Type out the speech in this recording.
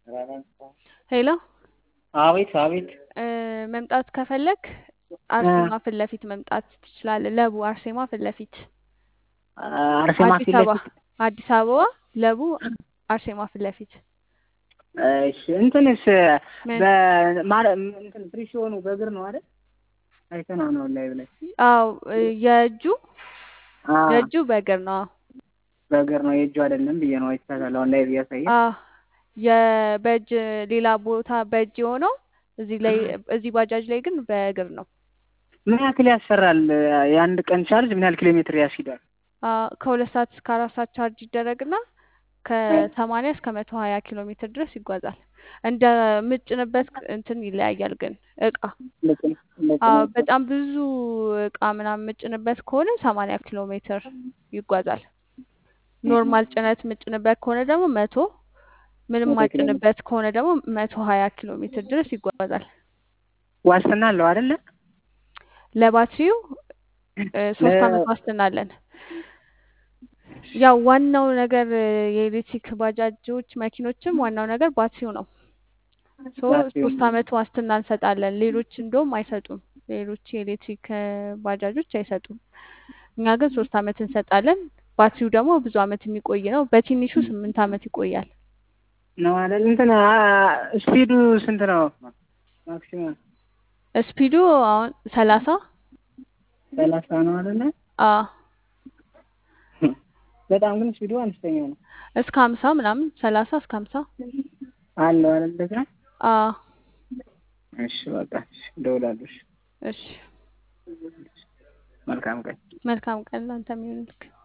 ሄሎ አቤት አቤት እ መምጣት ከፈለክ አርሴማ ፊት ለፊት መምጣት ትችላለህ። ለቡ አርሴማ ፊት ለፊት አርሴማ አዲስ ፊት አበባ ለፊት አዲስ አበባ ለቡ አርሴማ ፊት ለፊት እሺ እንትንስ ምን? በማረ እንትን ፍሪ ሲሆኑ በእግር ነው አይደል? አይተነው ነው ላይ ብላይ አዎ እ የእጁ አዎ የእጁ በእግር ነው። አዎ በእግር ነው የእጁ አይደለም ብዬ ነው አይቻታለሁ አሁን ላይ ብያሳየ አዎ የበእጅ ሌላ ቦታ በእጅ የሆነው እዚህ ላይ እዚህ ባጃጅ ላይ ግን በእግር ነው። ምን ያክል ያሰራል? የአንድ ቀን ቻርጅ ምን ያህል ኪሎ ሜትር ያስሂዳል? አዎ ከሁለት ሰዓት እስከ አራት ሰዓት ቻርጅ ይደረግና ከሰማንያ እስከ መቶ ሀያ ኪሎ ሜትር ድረስ ይጓዛል። እንደ ምጭንበት እንትን ይለያያል ግን እቃ አዎ በጣም ብዙ እቃ ምናምን ምጭንበት ከሆነ ሰማንያ ኪሎ ሜትር ይጓዛል። ኖርማል ጭነት ምጭንበት ከሆነ ደግሞ መቶ ምንም መቶ ኪሎ ሜትር ማጭንበት ከሆነ ደግሞ መቶ ሀያ ኪሎ ሜትር ድረስ ይጓዛል። ዋስትና አለው አይደለ? ለባትሪው እ ሶስት ለ- አመት ዋስትና አለን። ያው ዋናው ነገር እ የኤሌክትሪክ ባጃጆች መኪኖችም ዋናው ነገር ባትሪው ነው። ሶ ባትሪው ሶስት አመት ዋስትና እንሰጣለን። ሌሎች እንደውም አይሰጡም። ሌሎች የኤሌክትሪክ እ ባጃጆች አይሰጡም። እኛ ግን ሶስት አመት እንሰጣለን። ባትሪው ደግሞ ብዙ አመት የሚቆይ ነው። በትንሹ ስምንት አመት ይቆያል። ነው አይደል? እንትን አ- ስፒዱ ስንት ነው? ማክሲመም ስፒዱ አሁን ሰላሳ ሰላሳ ነው አይደለ? አ በጣም ግን ስፒዱ አነስተኛ ነው እስከ ሀምሳ ምናምን ሰላሳ እስከ ሀምሳ አለው አይደል? እንደዛ አ እሺ በቃ እሺ፣ እደውላለሁ። እሺ፣ እሺ መልካም ቀን። መልካም ቀን ላንተም ይሁንልክ።